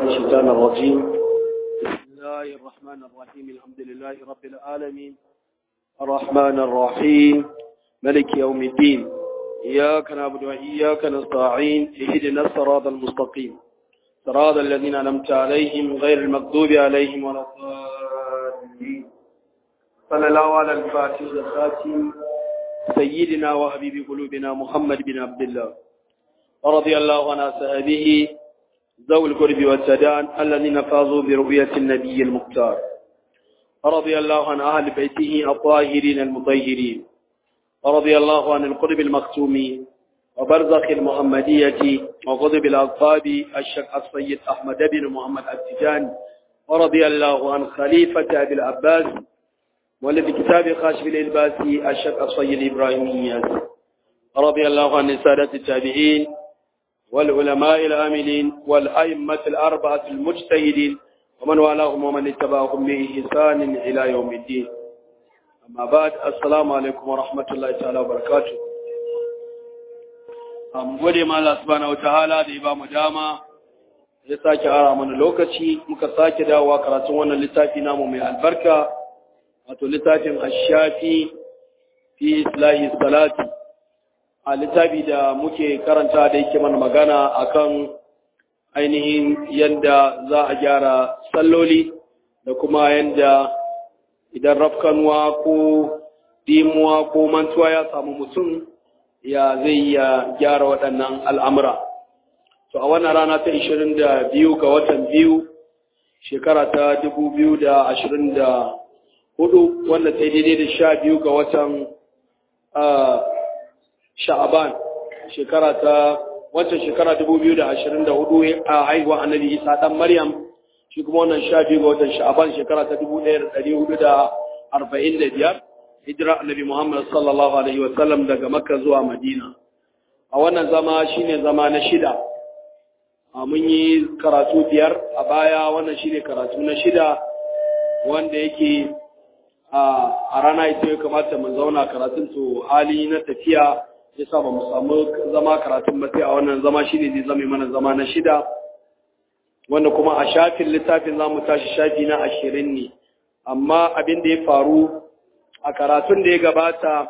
الشيطان الرجيم بسم الله الرحمن الرحيم الحمد لله رب العالمين الرحمن الرحيم ملك يوم الدين إياك نعبد وإياك نستعين اهدنا الصراط المستقيم صراط الذين أنعمت عليهم غير المغضوب عليهم ولا الضالين صلى الله على الفاتح الخاتم سيدنا وحبيب قلوبنا محمد بن عبد الله ورضي الله عن أصحابه ذوي القرب والسدان الذين فازوا برؤية النبي المختار ورضي الله عن أهل بيته الطاهرين المطهرين ورضي الله عن القرب المختوم وبرزخ المحمدية وغضب الأصحاب الشيخ السيد أحمد بن محمد التجان ورضي الله عن خليفة أبي العباس والذي كتاب خاشف الإلباسي الشيخ السيد إبراهيم إياس رضي الله عن السادة التابعين والعلماء العاملين والأئمة الأربعة المجتهدين ومن والاهم ومن اتبعهم بإحسان إلى يوم الدين أما بعد السلام عليكم ورحمة الله تعالى وبركاته mu gode ma Allah subhanahu wataala da ya ba mu dama ya sake ara mana lokaci muka sake dawowa karatun wannan littafi namu mai albarka wato littafin ashafi fi islahi salati a littafi da muke karanta da yake mana magana akan ainihin yadda za a gyara salloli da kuma yadda idan rafkanuwa ko dimuwa ko mantuwa ya samu mutum ya zai ya gyara waɗannan al'amura. To, a wannan rana ta ishirin da biyu ga watan biyu, shekara ta dubu biyu da ashirin da hudu, wanda ta daidai da sha biyu ga watan sha'aban, shekara ta wancan shekara dubu biyu da ashirin da hudu a haihuwa annabi Isa ɗan Maryam, shi kuma wannan sha biyu ga watan sha'aban shekara ta dubu ɗaya da ɗari hudu da arba'in da biyar. hijira annabi Muhammad sallallahu alaihi wa sallam daga Makka zuwa Madina a wannan zama shine zama na shida a mun yi karatu biyar a baya wannan shine karatu na shida wanda yake a rana ita ya kamata mu zauna karatun to hali na tafiya yasa ba mu samu zama karatun ba sai a wannan zama shine zai zama mana zama na shida wanda kuma a shafin littafin za mu tashi shafi na ashirin ne amma abin da ya faru a karatun da ya gabata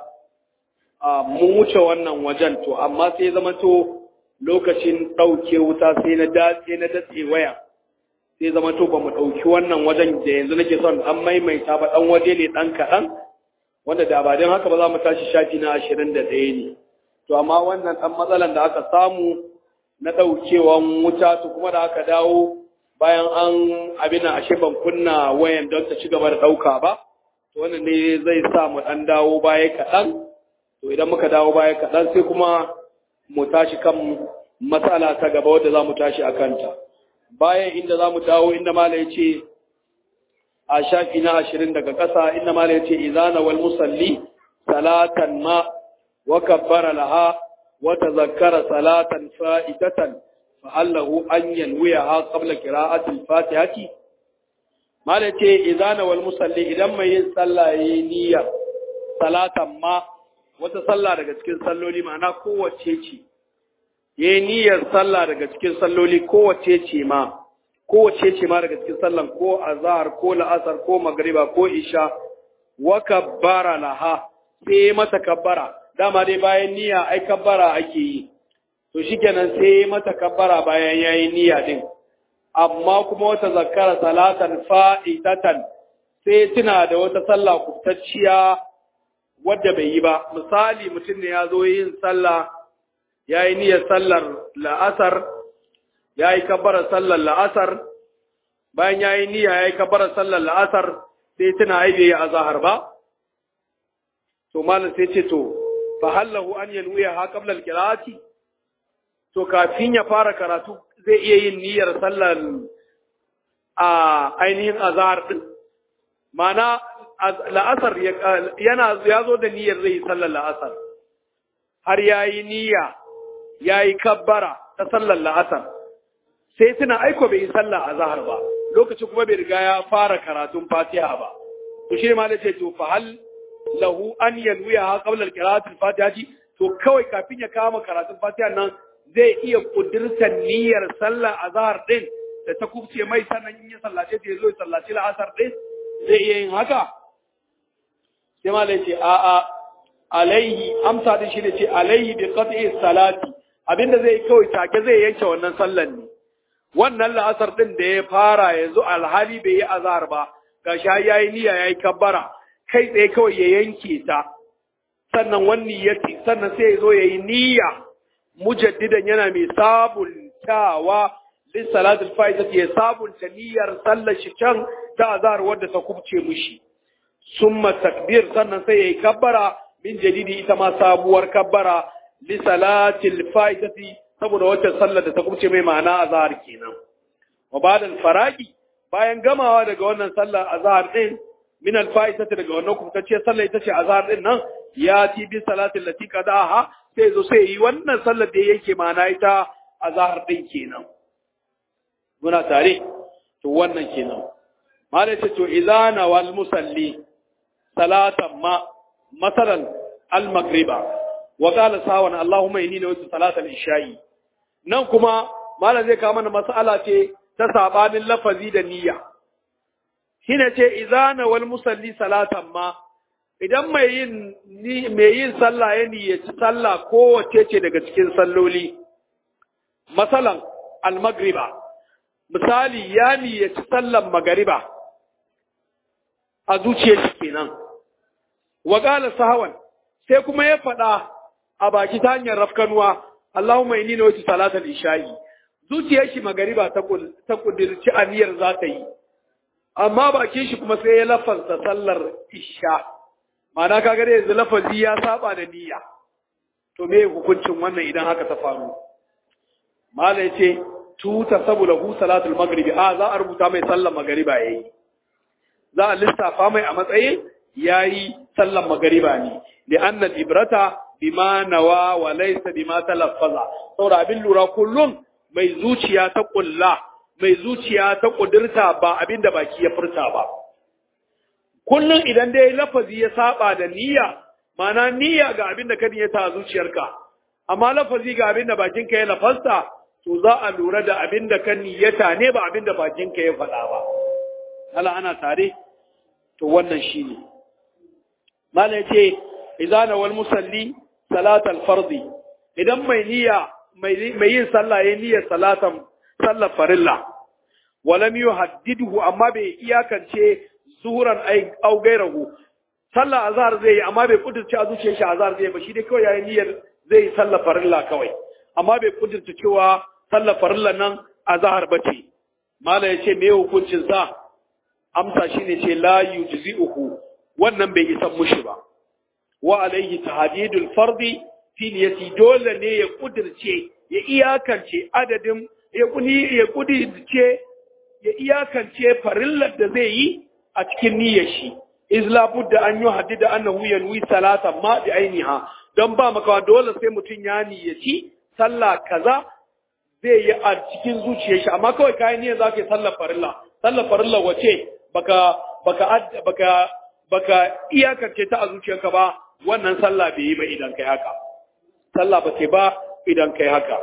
mun wuce wannan wajen to amma sai zama to lokacin ɗauke wuta sai na datse na datse waya sai zama to ba mu ɗauki wannan wajen da yanzu nake son an maimaita ba ɗan waje ne ɗan kaɗan wanda da ba don haka ba za mu tashi shafi na ashirin da ɗaya ne to amma wannan ɗan matsalan da aka samu na ɗaukewan wuta to kuma da aka dawo bayan an abin ashe ban kunna wayan don ta ci gaba da ɗauka ba wannan ne zai sa mu ɗan dawo baya kaɗan to idan muka dawo baya kaɗan sai kuma mu tashi kan matsala ta gaba wadda za mu tashi a kanta bayan inda za mu dawo inda mala ya ce a shafi na ashirin daga ƙasa inda mala ya ce izana wal musalli salatan ma wa kabbara laha wa tazakkara salatan fa'idatan fa allahu an yanwiyaha qabla qira'ati al-fatihati Mala ce, Izana wal musalli idan mai yin sallah ya yi niyyar salatan ma wata sallah daga cikin salloli ma'ana kowace ce, ya yi niyyar sallah daga cikin salloli kowace ce ma, kowace ce ma daga cikin sallan ko azahar ko la'asar ko magariba ko isha, wa kabbara laha sai mata kabbara, dama dai bayan niyya ai kabbara ake yi, to shi kenan sai mata kabbara bayan ya yi niyya din. amma kuma wata zakara salatan fa'itatan sai tuna da wata sallah kubtacciya wadda bai yi ba misali mutum ne ya zo yin sallah ya yi niyyar sallar la'asar ya yi kabbarar sallar la'asar bayan ya yi niyya ya yi kabbarar sallar la'asar sai tuna ai bai yi azahar ba to malam sai ce to fa hallahu an yanwiya ha qabla al-qira'ati to kafin ya fara karatu zai iya yin niyyar sallar a ainihin azhar din mana la'asar yana ya zo da niyyar zai yi sallar la'asar har ya yi niyya ya yi kabbara ta sallar la'asar sai tuna aiko bai yi sallar azhar ba lokaci kuma bai riga ya fara karatun fatiha ba to shi ma da ce to fa hal lahu an yanwiya ha qabla al-qira'ati al-fatihati to kawai kafin ya kama karatun fatiha nan zai iya kudurtar niyyar sallar azhar din da ta kubce mai sannan in ya sallace ta ya zo ya sallaci la'asar ɗin zai iya yin haka sai ma ce a a alaihi amsa din shi ne ce alaihi bi qat'i salati abinda zai kawai take zai yanke wannan sallan ne wannan la'asar din da ya fara yanzu alhali bai yi azhar ba gashi yayi niyya yayi kabbara kai tsaye kawai ya yanke ta sannan wani yati sannan sai ya zo yayi niyya mujaddidan yana mai sabuntawa lissalatul faizati ya sabunta niyyar sallar shi can ta azhar wadda ta kubce mishi summa takbir sannan sai yayi kabbara min jadidi ita ma sabuwar kabbara lissalatil faizati saboda wacce sallar da ta kubce mai ma'ana azhar kenan wa ba'da faragi bayan gamawa daga wannan sallar azhar din min al-faizati daga wannan kubtacce sallar ita ce azhar din nan ya ti bi salatin lati qadaha sai zo sai yi wannan sallar da yake ma'ana ita azhar din kenan muna tare to wannan kenan malai ce to idana wal musalli salatan ma masalan al maghriba wa qala sawan allahumma inni nawaitu salatal isha'i nan kuma malam zai kawo mana mas'ala ce ta sabanin lafazi da niyya shine ce idana wal musalli salatan ma idan mai yin mai yin sallah ya niyyaci sallah kowace ce daga cikin salloli masalan al maghriba misali ya niyyaci sallan magariba a zuciyar shi kenan wa qala sahawan sai kuma ya faɗa a baki ta hanyar rafkanuwa Allahumma inni nawaitu salatal isha'i zuciyar shi magariba ta ta kudirci aniyar za ta yi amma bakin shi kuma sai ya lafanta sallar isha ma'ana kaga da yanzu lafazi ya saba da niyya to me hukuncin wannan idan haka ta faru mala yace tuta saboda hu salatul maghribi a za a rubuta mai sallar magariba yayi za a lissafa mai a matsayin yayi sallar magariba ne li anna ibrata bima nawa wa laysa bima talaffaza saboda abin lura kullum mai zuciya ta kulla mai zuciya ta kudirta ba abin da baki ya furta ba kullum idan dai lafazi ya saba da niyya mana niyya ga abin da ka niyyata a zuciyarka amma lafazi ga abin da bakinka ya lafasta to za a lura da abin da ka niyyata ne ba abin da bakinka ya faɗa ba hala ana tare to wannan shine malai ce idan wal musalli salatal fardi idan mai niyya mai yin sallah ya niyyar salatan sallar farilla walam yuhaddiduhu amma bai iyakance zuhuran au gairahu sallah azhar zai yi amma bai kudurce a zuciyar shi azhar zai ba shi dai kawai yayin niyyar zai yi sallar farilla kawai amma bai kudurce cewa sallar farilla nan azhar bace mala yace me hukuncin sa amsa shine ce la yujzi'uhu wannan bai isa mushi ba wa alaihi tahdidul fardi fi niyyati dole ne ya kudirce ya iyakance adadin ya kuni ya kudirce ya iyakance farillar da zai yi a cikin niyyar shi iz la budda an yuhaddida annahu yanwi salatan ma bi ainiha don ba makawa dole sai mutum ya niyyaci sallah kaza zai yi a cikin zuciyar shi amma kawai kayan niyyar zaka yi sallar farilla sallar farilla wace baka baka baka baka iyakance ta a zuciyarka ba wannan sallah bai yi ba idan kai haka sallah ba ce ba idan kai haka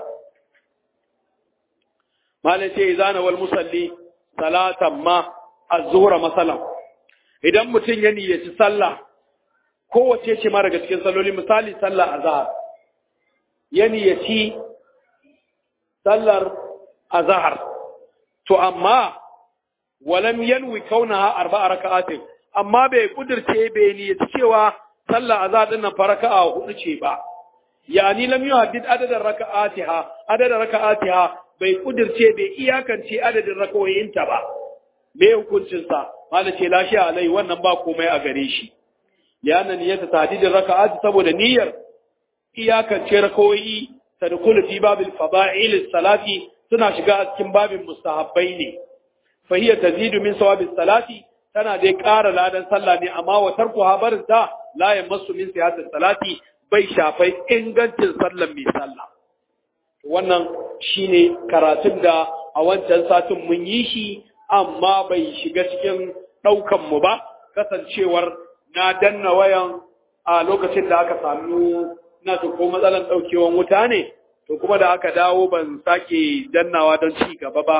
malai ce izana wal musalli salatan ma az-zuhra masalan idan mutum ya niyyaci sallah kowace ce ma daga cikin salloli misali sallah azhar ya niyyaci sallar azhar to amma walam yanwi kaunaha arba'a raka'atin amma bai kudirce bai niyyaci cewa sallah azhar din nan faraka'a hudu ce ba yani lam yuhaddid adadan raka'atiha adadan raka'atiha bai kudirce bai iyakance adadin rakawoyinta ba me hukuncin sa mala ce lashi alai wannan ba komai a gare shi liyanan niyyata tahdidin raka'ati saboda niyyar iyakance rakawoyi tadkhulu fi babil fada'il salati suna shiga a cikin babin mustahabbai ne fa hiya tazidu min sawabis salati tana dai ƙara ladan sallah ne amma wa tarku habarin ta la yamassu min siyasatis salati bai shafai ingancin sallan mai sallah wannan shine karatun da a wancan satin mun yi shi amma bai shiga cikin ɗaukan mu ba kasancewar na danna wayan a lokacin da aka samu na ko matsalan ɗaukewan wuta ne to kuma da aka dawo ban sake dannawa don ci gaba ba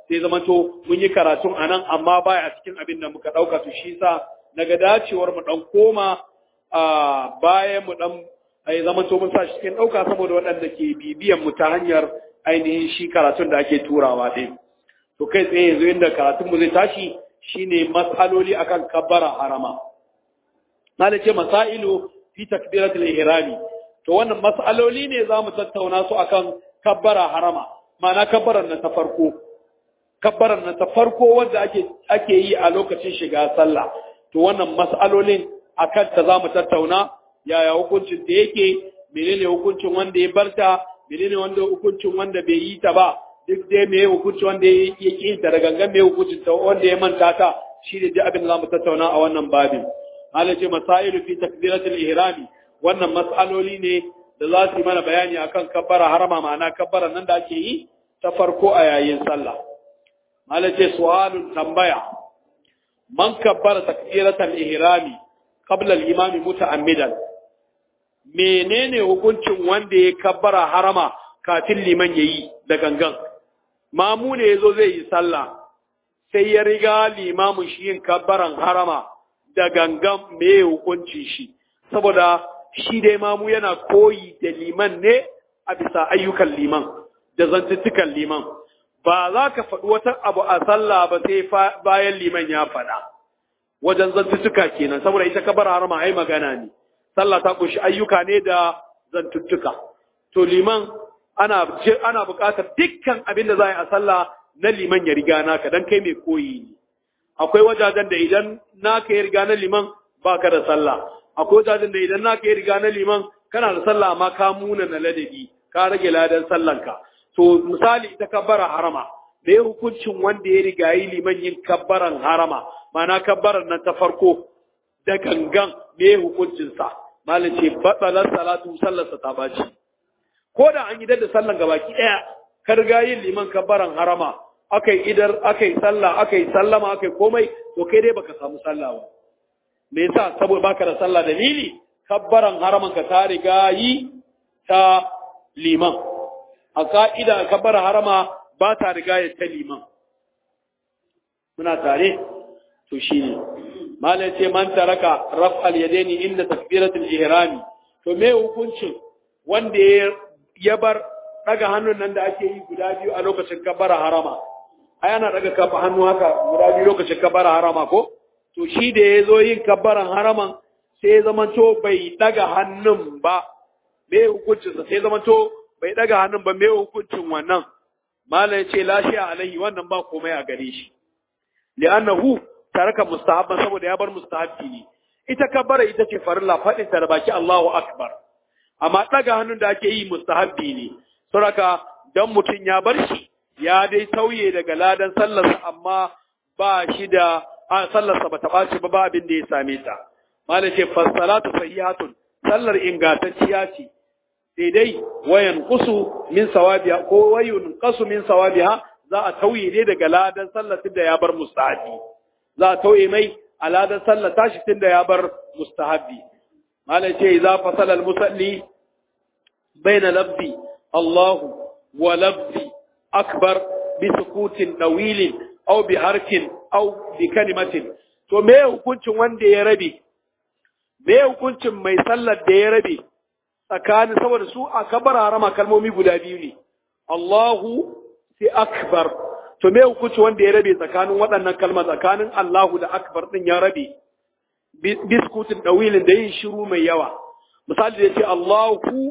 sai zama to mun yi karatun anan amma baya cikin abin da muka dauka to shi sa naga dacewar mu dan koma a bayan mu dan ai zama to mun sa shi cikin dauka saboda waɗanda ke bibiyan mu ta hanyar ainihin shi karatun da ake turawa din to kai tsaye yanzu inda karatun mu zai tashi shine mas'aloli akan kabbara harama na da ce masailu fi takbiratul ihrami to wannan mas'aloli ne za mu tattauna su akan kabbara harama ma'ana kabbaran nan ta farko kabbaran nan ta farko wanda ake ake yi a lokacin shiga sallah to wannan mas'alolin akan ta za mu tattauna yaya hukuncin da yake menene hukuncin wanda ya barta menene wanda hukuncin wanda bai yi ta ba duk dai me hukuncin wanda ya yi ta da gangan me hukuncin ta wanda ya manta ta shi ne duk abin da za mu tattauna a wannan babin halace masailu fi takbiratul ihrami wannan mas'aloli ne da za su yi mana bayani akan kabbara harama ma'ana kabbara nan da ake yi ta farko a yayin sallah halace su'alun tambaya man kabbara takbiratul ihrami qabla al-imam muta'ammidan menene hukuncin wanda ya kabbara harama kafin liman yayi da gangan mamu ne yazo zai yi sallah sai ya riga limamin shi yin kabbaran harama da gangan me hukuncin shi saboda shi dai mamu yana koyi da liman ne a bisa ayyukan liman da zantuttukan liman ba za ka faɗi wata abu a sallah ba sai bayan liman ya faɗa wajen zantuttuka kenan saboda ita kabar harama ai magana ne sallah ta kunshi ayyuka ne da zantuttuka to liman ana ana buƙatar dukkan abin da za a yi a sallah na liman ya riga naka dan kai mai koyi ne akwai wajajen da idan naka ya riga na liman baka da sallah akwai wajajen da idan naka ya riga na liman kana da sallah amma ka muna na ladabi ka rage ladan sallanka to misali ita kabbara harama da ya hukuncin wanda ya riga yi liman yin kabbaran harama ma'ana kabbaran nan ta farko da gangan me hukuncin sa malam ce batsalar salatu sallarsa ta baci ko da an yi da sallan gabaki daya ka riga yin liman kabbaran harama aka yi idar aka yi sallah aka yi sallama aka yi komai to kai dai baka samu sallah ba me yasa saboda baka da sallah dalili kabbaran haraman ka ta riga yi ta liman a ka'ida kabbaran harama ba ta riga ya ta liman muna tare to shine malai ce man taraka raf'al yadaini inda takbiratul ihrami to me hukuncin wanda ya bar daga hannun nan da ake yi guda biyu a lokacin kabbara harama ai ana daga kafa hannu haka guda biyu lokacin kabbara harama ko to shi da ya zo yin kabbaran haraman sai ya zama to bai daga hannun ba me hukuncin sa sai zama to bai daga hannun ba me hukuncin wannan malai ya ce lashiya alaihi wannan ba komai a gare shi li'annahu taraka mustahabban saboda ya bar mustahabbi ne ita kabbara ita ce farilla fadin ta da baki Allahu akbar amma daga hannun da ake yi mustahabbi ne saboda dan mutun ya bar shi ya dai tauye daga ladan sallarsa amma ba shi da a sallarsa ba ta ɓaci ba ba abin da ya same ta malam ce fassalatu sahihatun sallar ingantacciya ce daidai wayan kusu min sawabiha ko wayun qasu min sawabiha za a tauye ne daga ladan sallar tunda ya bar mustahabi za a tauye mai a ladan sallar tashi tunda ya bar mustahabi malam ce idza fasala al musalli baina labdi Allahu wa labdi akbar bi sukutin dawilin aw bi harkin aw bi kalimatin to me hukuncin wanda ya rabe me hukuncin mai sallar da ya rabe tsakanin saboda su a kabar harama kalmomi guda biyu ne Allahu sai akbar to me hukuncin wanda ya rabe tsakanin waɗannan kalma tsakanin Allahu da akbar din ya rabe biskutin dawilin da yin shiru mai yawa misali da yace Allahu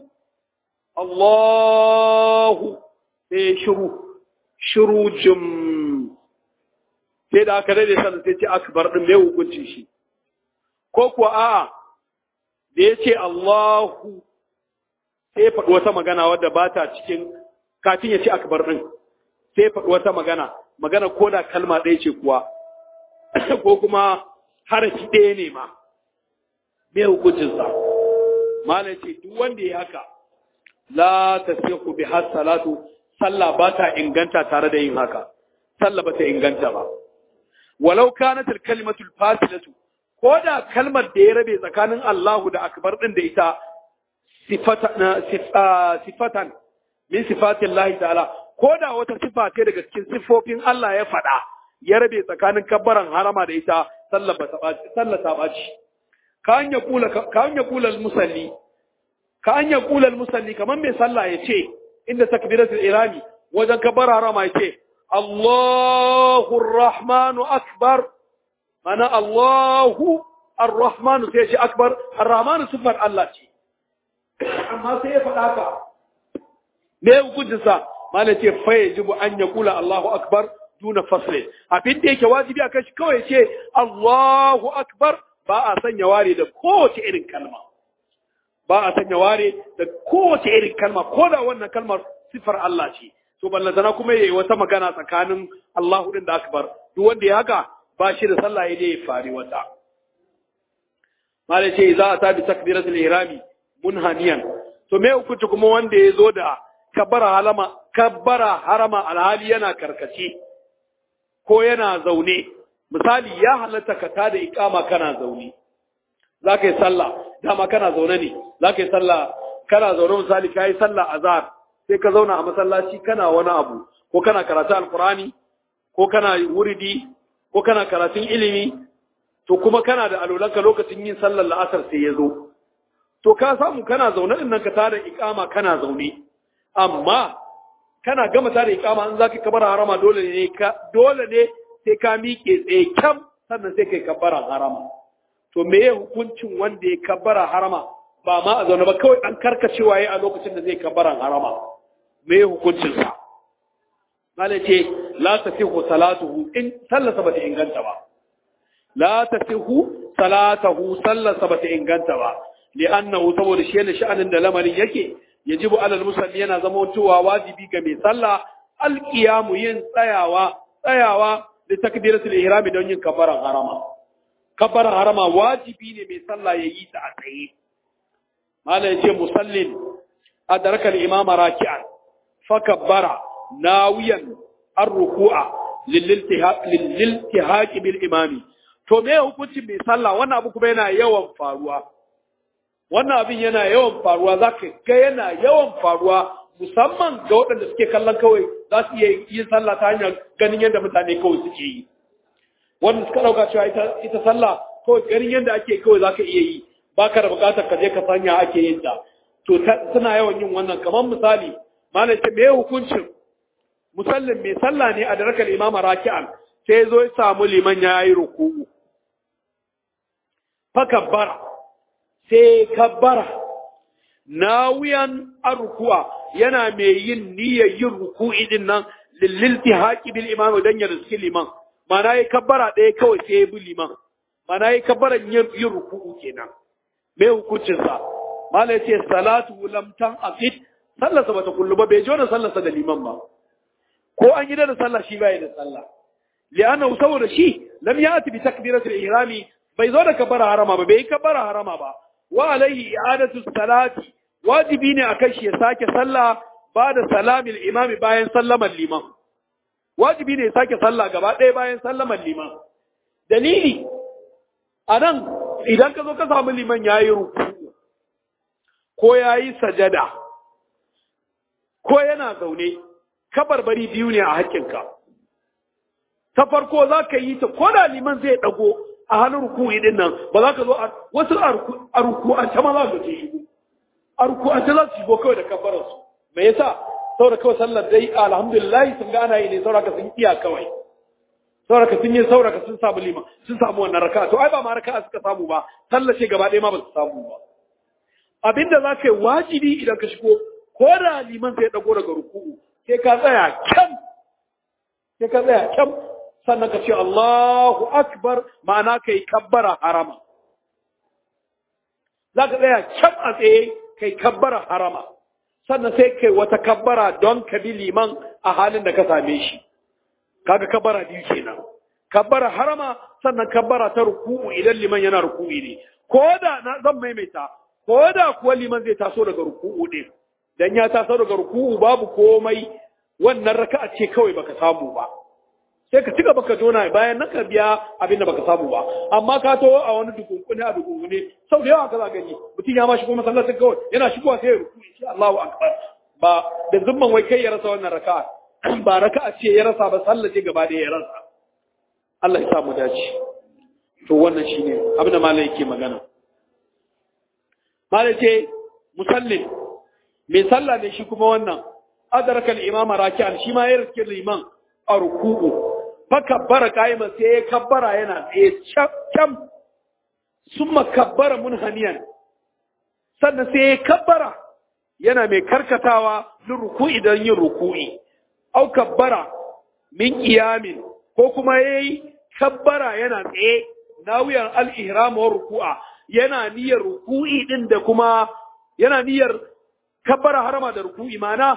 Allahu sai shiru shiru jim sai da aka daidai sannan sai ce akbar din mai hukuncin shi ko kuwa a'a da ya ce Allahu sai faɗi wata magana wadda ba ta cikin kafin ya ce akbar din sai faɗi wata magana magana ko da kalma ɗaya ce kuwa ko kuma harafi ɗaya ne ma mai hukuncinsa malam ce duk wanda ya haka la tasihu bi salatu sallah ba ta inganta tare da yin haka sallah ba ta inganta ba walau kanat al-kalimatu al-fasilatu ko da kalmar da ya rabe tsakanin Allahu da akbar din da ita sifatan sifatan min sifatin Allah ta'ala ko da wata sifa ce daga cikin siffofin Allah ya faɗa ya rabe tsakanin kabbaran harama da ita sallar ba sallar ta baci ka an ya kula ka an ya kula musalli ka an ya kula musalli kaman mai sallah ya ce inda takbiratul irami wajen kabbar harama ya ce Allahu Rahmanu akbar mana Allahu Ar-Rahmanu sai ya ce akbar Ar-Rahmanu sifar Allah ce amma sai ya faɗa ka me hukuncinsa mana ce fa yajibu an ya kula Allahu akbar duna fasle abin da yake wajibi a kashi kawai ce Allahu akbar ba a sanya ware da kowace irin kalma ba a sanya ware da kowace irin kalma ko da wannan kalmar sifar Allah ce to ballantana kuma yayi wata magana tsakanin Allahu din da akbar duk wanda ya haka ba shi da sallah yayi ya fari wata malai ce za a tabi takbiratul ihrami munhaniyan to me hukunci kuma wanda ya zo da kabbara halama kabbara harama alhali yana karkace ko yana zaune misali ya halatta ka tada ikama kana zaune za ka yi sallah dama kana zaune ne za ka yi sallah kana zaune misali ka yi sallah azhar sai ka zauna a masallaci kana wani abu ko kana karatu alkurani ko kana wuridi ko kana karatun ilimi to kuma kana da alolanka lokacin yin sallar la'asar sai ya zo to ka samu kana zaune din nan ka tada ikama kana zaune amma kana gama tada ikama an zaka kabara harama dole ne ka dole ne sai ka miƙe tsaye kyam sannan sai kai kabara harama to me ya hukuncin wanda ya kabara harama ba ma a zaune ba kawai an karkacewa yayi a lokacin da zai kabara harama me ya hukuncin sa malai ce la tasihu salatuhu in sallasa bata inganta ba la tasihu salatahu sallasa bata inganta ba li'annahu saboda shi ne sha'anin da lamarin yake yajibu alal musalli yana zama cewa wajibi ga mai sallah alqiyamu yin tsayawa tsayawa da takbiratul ihrami don yin kabbaran harama kabbaran harama wajibi ne mai sallah yayi ta a tsaye mala yace musallin adraka al-imama raki'an fa kabbara nawiyan ar-ruku'a lil-iltihaq bil imami to me hukuncin mai sallah wannan abu kuma yana yawan faruwa wannan abin yana yawan faruwa za ka ga yana yawan faruwa musamman ga waɗanda suke kallon kawai za su iya yin sallah ta hanyar ganin yadda mutane kawai suke yi wanda suka ɗauka cewa ita sallah kawai ganin yadda ake kawai za ka iya yi ba ka da buƙatar ka je ka sanya ake yin ta to suna yawan yin wannan kamar misali malam ce me hukuncin musallin mai sallah ne a darakar imama raki'an sai zo ya samu liman ya yi ruku'u fa kabbara sai kabbara nawiyan arkuwa yana mai yin niyyar yin ruku'i din nan lillilti haƙi bil imam dan ya riski liman mana yi kabbara ɗaya kawai sai ya bi liman mana yi kabbara yin ruku'u kenan me hukuncin sa mala yace salatu lam tan aqid sallarsa bata kullu ba bai jona sallarsa da liman ba ko an yi da sallah shi bai da sallah li'annahu saboda shi lam ya'ti bi takbiratul ihrami bai zo da kabbara harama ba bai yi kabbara harama ba wa alaihi i'adatu salati wajibi ne akan shi ya sake sallah ba da salamil imami bayan sallaman liman wajibi ne ya sake sallah gaba ɗaya bayan sallaman liman dalili anan idan ka zo ka samu liman yayi ruku ko yayi sajada ko yana zaune kabarbari biyu ne a haƙƙinka ta farko za ka yi ta ko da liman zai ɗago a hannun ruku'i din nan ba za ka zo a wasu a ruku'ance ma za ka ce shigo a ruku'ance za su shigo kawai da kabbararsu me yasa saboda kawai sallar dai alhamdulillah sun ga ana yi ne saboda sun iya kawai saboda sun yi saboda sun samu lima sun samu wannan raka to ai ba ma raka suka samu ba sallar ce gaba ɗaya ma ba su samu ba abinda za ka yi wajibi idan ka shigo ko da liman sai dago daga ruku'u sai ka tsaya kyam sai ka tsaya kyam sannan ka ce Allahu Akbar ma'ana kai kabbara harama. Za ka tsaya can a tsaye kai kabbara harama, sannan sai kai wata kabbara don ka bi liman a halin da ka same shi. Kaga kabbara biyu kenan. Kabbara harama sannan kabbara ta ruku'u idan liman yana ruku'u ne. Ko da na zan maimaita, ko da kuwa liman zai taso daga ruku'u ne. Dan ya taso daga ruku'u babu komai wannan raka'a ce kawai baka samu ba. sai ka cika baka jona bayan nan ka biya abin da baka samu ba amma ka to a wani dukunkune a dukunkune sau da yawa ka za gani mutum ya ma shigo masallacin kawai yana shigowa sai ya ruku insha Allahu akbar ba da zumman wai kai ya rasa wannan raka'a ba raka'a ce ya rasa ba sallah ce gaba da ya rasa Allah ya samu dace to wannan shine abin da malai yake magana malai ce musallin mai sallah ne shi kuma wannan adraka al-imam raki'an shi ma ya riske liman a ruku'u fa kabbara qa'iman sai ya kabbara yana tsaye cam summa kabbara munhaniyan sannan sai ya kabbara yana mai karkatawa lin ruku'i don yin ruku'i au kabbara min qiyamin ko kuma yayi kabbara yana tsaye nawiyan al-ihram wa ruku'a yana niyyar ruku'i din da kuma yana niyyar kabbara harama da ruku'i mana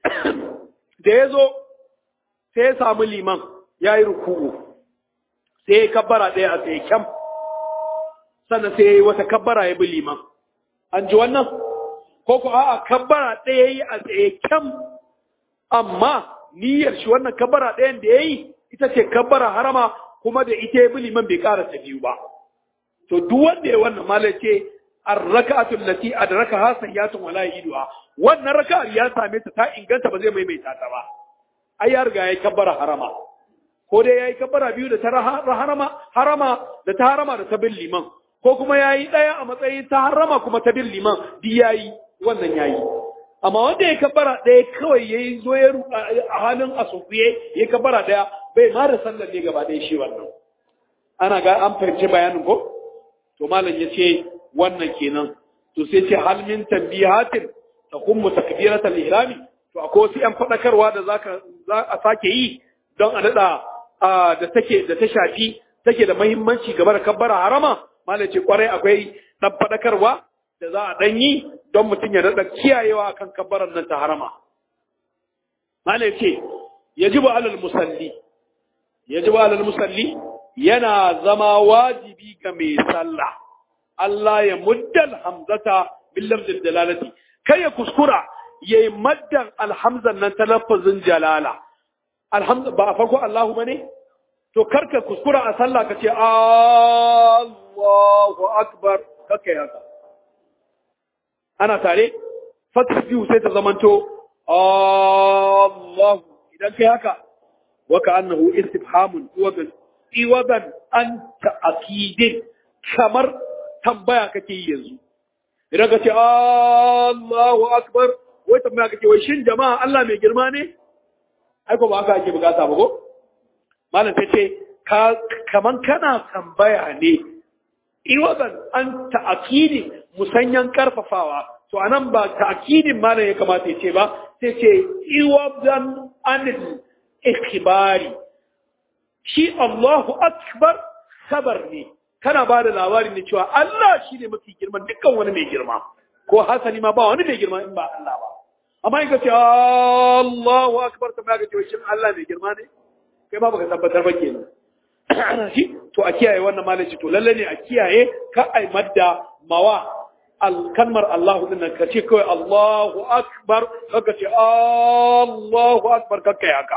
da yazo sai ya samu liman yayi ruku'u sai ya kabbara ɗaya a tsaye kyam sannan sai ya yi wata kabbara ya bi liman an ji wannan ko ko a'a kabbara ɗaya yi a tsaye kyam amma niyyar shi wannan kabbara ɗayan da ya yi ita ce kabbara harama kuma da ita ya bi liman bai ƙara ta biyu ba to duk wanda ya wannan mala ce ar-raka'atul lati adrakaha sayyatun wala yiduha wannan raka'ar ya same ta ta inganta ba zai maimaita ta ba ai ya riga yayi kabbara harama ko dai yayi kabbara biyu da ta harama harama da ta harama da ta bin liman ko kuma yayi daya a matsayin ta harama kuma ta bin liman di yayi wannan yayi amma wanda ya kabbara daya kawai yayi zo ya a halin asufiye ya kabbara daya bai ma da sallar ne gaba ɗaya shi wannan ana ga an fahimci bayanin ko to malam ya ce wannan kenan to sai ce hal min tanbihatin takummu takbiratal ihrami to akwai wasu yan fadakarwa da zaka za a sake yi don a dada da take da ta shafi take da muhimmanci game da kabbara harama malam ce kwarai akwai dan fadakarwa da za a dan yi don mutum ya dada kiyayewa kan kabbaran nan ta harama malam ce yajibu alal musalli yajibu alal musalli yana zama wajibi ga mai sallah Allah ya muddal hamzata bil lafzil dalalati kai ya kuskura yayi maddan alhamzan nan ta lafazin jalala alhamza ba a farko Allahu bane to karka kuskura a sallah ka ce Allahu akbar kake haka ana tare fatih biyu sai ta zamanto Allahu idan kai haka wa ka annahu istifhamun wa iwadan an ta'akidin kamar tambaya kake yi yanzu idan ka ce Allahu akbar wai tambaya kake wai shin jama'a Allah mai girma ne ai ko ba haka ake bukata ba ko malam ta ce kaman kana tambaya ne iwadan an ta'akidi musanyan karfafawa to anan ba ta'akidin malam ya kamata ya ce ba sai ce iwadan anil ikhbari shi Allahu akbar sabar ne kana ba da labarin ne cewa Allah shi ne mafi girman dukkan wani mai girma ko hasali ma ba wani mai girma in ba Allah ba amma in ka ce Allahu akbar ta ba ka ce shin Allah mai girma ne kai ba baka tabbatar ba kenan shi to a kiyaye wannan malaci to lalle ne a kiyaye ka ai madda mawa al kalmar Allah din nan ka ce kawai Allahu akbar ka ce Allahu akbar ka kai haka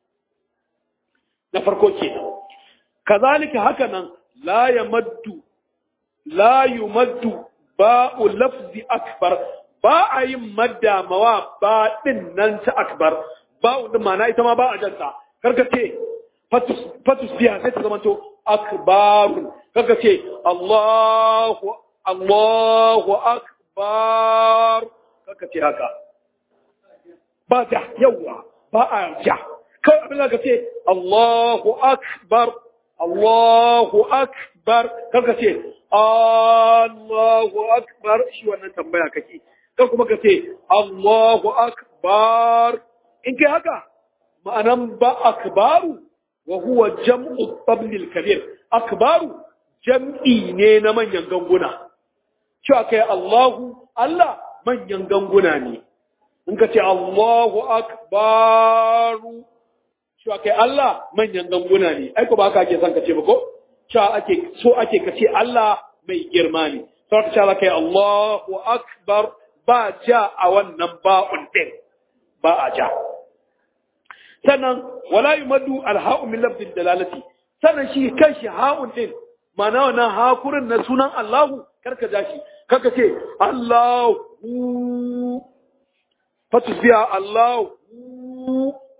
na farko kenan kazalika haka nan la yamaddu la yumaddu ba'u lafzi akbar ba a yin madda mawa ba din nan ta akbar ba'u din ma'ana ita ma ba a janta karka ce fatus biya sai ta zama to akbarun karka ce Allahu Allahu akbar karka ce haka ba ja yawa ba a ja kawai abin da ka ce Allahu akbar Allahu akbar kanka ce Allahu akbar shi wannan tambaya kake kan kuma ka ce Allahu akbar in kai haka ma'anan ba akbaru wa huwa jam'u tablil kabir akbaru jam'i ne na manyan ganguna cewa kai Allahu Allah manyan ganguna ne in ka ce Allahu akbaru cewa kai Allah manyan ganguna ne ai ko ba haka ake son ka ce ba ko cewa ake so ake ka ce Allah mai girma ne sai ka ce kai Allahu akbar ba ja a wannan ba'un din ba a ja sannan wala yumaddu alha'u min lafzil dalalati sannan shi kanshi ha'un din ma'ana wannan hakurin na sunan Allahu karka ja shi karka ce Allahu fatusbiha Allahu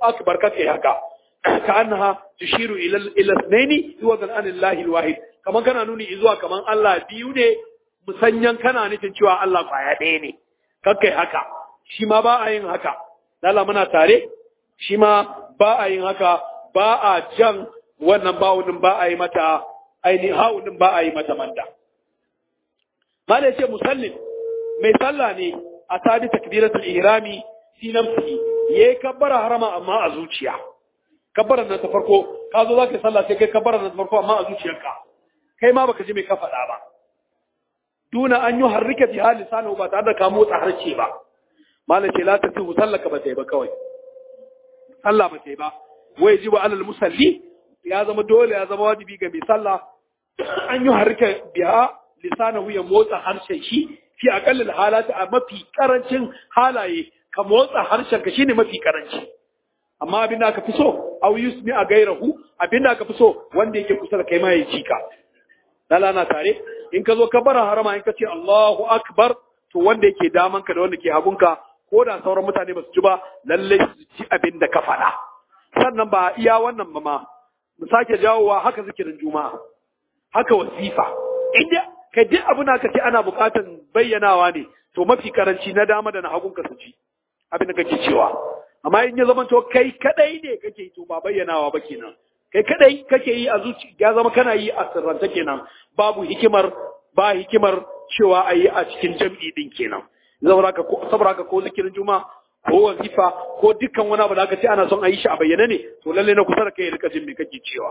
akbar kake haka ka annaha tushiru ila ila ithnaini yuwadan an Allah alwahid kaman kana nuni zuwa kaman Allah biyu ne musanyan kana nufin cewa Allah kwaya ɗaya ne kakkai haka shi ma ba a yin haka lala muna tare shi ma ba a yin haka ba a jan wannan bawunin ba a yi mata ainihin haunin ba a yi mata manda mala ce musallin mai sallah ne a sadi takbiratul ihrami fi nafsi yayi kabbara harama amma a zuciya kabbaran nan ta farko ka zo zaka sallah sai kai kabbaran nan ta farko amma a zuciyarka kai ma baka ji mai ka faɗa ba duna an yi harrika bi hali sanu ba tare da ka motsa harshe ba malam ce la ta tuhu sallaka ba ta yi ba kawai sallah ba ta yi ba wai ji wa alal musalli ya zama dole ya zama wajibi ga mai sallah an yi harrika biha lisanahu ya motsa harshen shi fi aqallil halati a mafi karancin halaye ka motsa harshen ka shine mafi karanci amma abin da aka fi so aw yusmi a gairahu abin da aka fi so wanda yake kusa da kai ma ya ci ka lala na tare in ka zo ka bara harama in ka ce Allahu akbar to wanda yake daman ka da wanda ke hagunka ko da sauran mutane ba su ji ba lalle su ji abin da ka faɗa sannan ba iya wannan ba ma mu sake jawowa haka zikirin juma'a haka wasifa inda kai duk abin da ka ce ana buƙatan bayyanawa ne to mafi karanci na dama da na hagunka su ji abin da kake cewa amma in ya zama to kai kadai ne kake yi to ba bayyanawa ba kenan kai kadai kake yi a zuci ya zama kana yi a sirranta kenan babu hikimar ba hikimar cewa a yi a cikin jam'i din kenan saboda haka ko zikirin juma ko wazifa ko dukkan wani abu da aka ce ana son a yi shi a bayyane ne to lalle na kusa da kai rika jin me kake cewa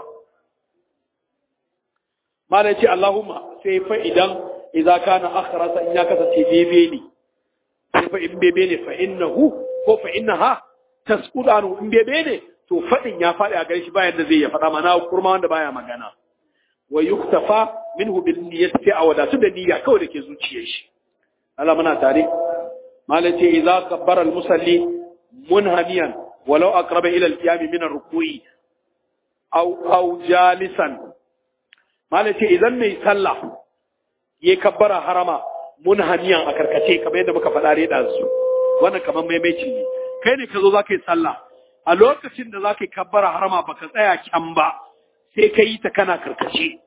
mala ce Allahumma sai fa idan idza kana akhrasa in ya kasance bebe ne sai fa in bebe ne fa innahu ko fa innaha tasqutu anhu in bebe ne to fadin ya fadi a gare shi bayan da zai ya fada mana kurma wanda baya magana wa yuktafa minhu bil niyyati a wadatu da niyya kawai da ke zuciyar shi Allah muna tare malace idza kabbara al musalli munhamiyan walau aqraba ila al qiyam min ar ruku'i aw aw jalisan malace idan mai sallah ya kabbara harama munhamiyan a karkace kamar yadda muka faɗa reda su wannan kamar maimaici ne kai ne ka zo za ka yi sallah a lokacin da za ka yi kabbara harama baka tsaya kyan ba sai ka yi ta kana karkace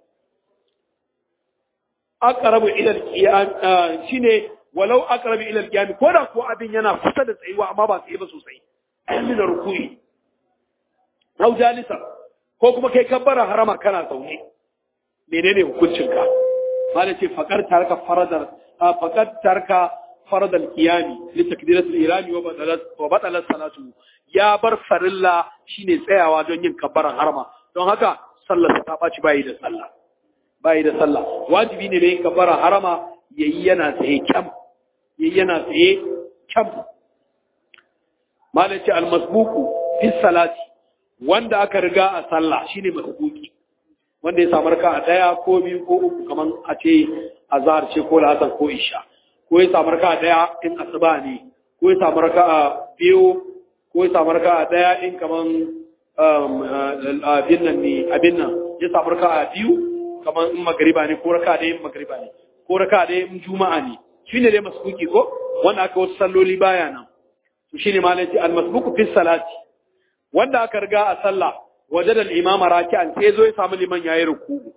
aqrabu ila al-qiyam shine walau aqrabu ila al-qiyam ko da ko abin yana kusa da tsayuwa amma ba tsaye ba sosai min ruku'i aw jalisa ko kuma kai kabbara harama kana zaune menene hukuncin ka malai ce faqar tarka faradar faqad tarka farad al-qiyami li takbirat al-irami wa batalat wa batalat salatu ya bar farilla shine tsayawa don yin kabbaran harama don haka sallar ta baci bayi da sallah bayi da sallah wajibi ne da yin kabbara harama yayi yana tsaye kyam yayi yana tsaye kyam malaci al-masbuqu fi salati wanda aka riga a sallah shine masbuqi wanda ya samu raka'a daya ko biyu ko uku kaman a ce azhar ce ko lasar ko isha ko ya samu raka'a daya in asuba ne ko ya samu raka'a biyu ko ya samu raka'a daya in kaman abin nan ne abin nan ya samu raka'a biyu kaman in magriba ne ko raka'a daya in magriba ne ko raka'a daya in juma'a ne shine dai masbuki ko wanda aka wasu salloli baya nan to shine malaci al-masbuku fi salati wanda aka riga a sallah wajada al-imama raki'an sai zo ya samu liman yayi ruku'u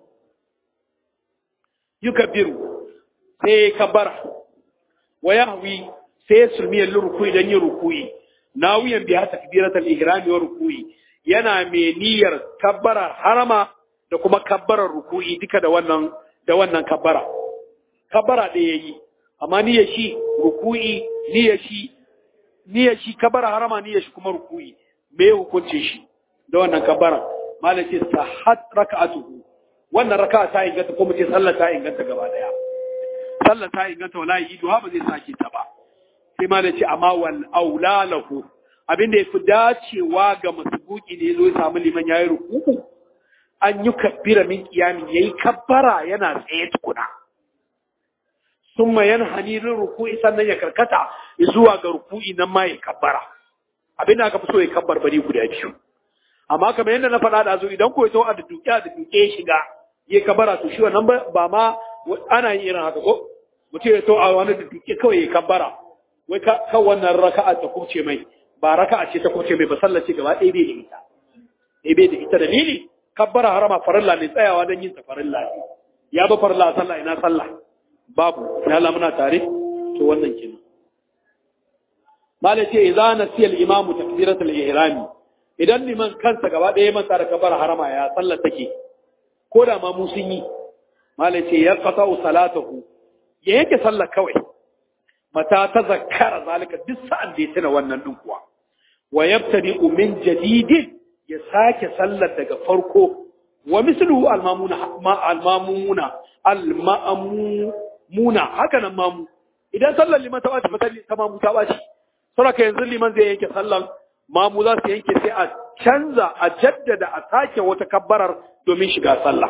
yukabbiru sai kabbara wa yahwi sai sulmiyar ruku'i dan yin ruku'i nawiyan biha takbiratul ihrami wa ruku'i yana mai niyyar kabbara harama da kuma kabbarar ruku'i duka da wannan da wannan kabbara kabbara da yayi amma niyyar shi ruku'i niyyar shi niyyar shi kabbara harama niyyar shi kuma ruku'i me hukunce shi da wannan kabbara malam ce sahat raka'atuhu wannan raka'a ta inganta ko mutum sallar ta inganta gaba daya sallar ta inganta wala yi duha ba zai sake ta ba sai malam ce amma wal aula lahu abin da yafi dacewa ga masbuki ne zo ya samu liman yayi ruku'u an yi kabbira min kiyamin yayi kabbara yana tsaye tukuna summa yanhani lil ruku'i sannan ya karkata zuwa ga ruku'i nan ma ya kabbara abin da aka fi so ya kabbar bari guda biyu amma kamar yadda na faɗa da zo idan ko ya a da duke da duke ya shiga ya kabbara to shi wannan ba ma ana yin irin haka ko mutum ya to a wani da duke kawai ya kabbara wai kan wannan raka'a ta kuce mai ba raka'a ce ta kuce mai ba sallar ce gaba ɗaya bai da ita ɗaya bai da ita dalili kabbara harama farilla ne tsayawa don yin ta farilla ne ya ba farilla sallah ina sallah babu ina Allah muna tare to wannan kenan malai ce idza nasiya al-imam takbiratul ihrami idan liman kansa gaba ɗaya manta da kabbara harama ya sallar take ko da ma mu sun yi malai ce ya qata'u salatahu ya yake sallar kawai mata ta zakkara zalika duk sa'an da ya tuna wannan din kuwa wa yabtadi min jadidin ya sake sallar daga farko wa misluhu almamuna ma almamuna almamuna haka nan mamu idan sallar liman ta bace fata ta mamu ta bace saboda yanzu liman zai yanke sallar mamu za su yanke sai a canza a jaddada a sake wata kabbarar domin shiga sallah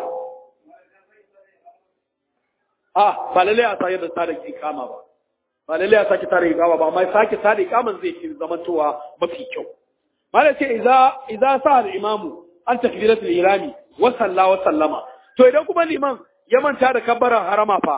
ah ba lalle a sayar da tare ikama ba ba lalle a sake tare ikama ba amma sake tare ikaman zai fi zamantowa mafi kyau malai ce idza idza sa al-imamu an takbiratul ihrami wa salla wa sallama to idan kuma liman ya manta da kabbaran harama fa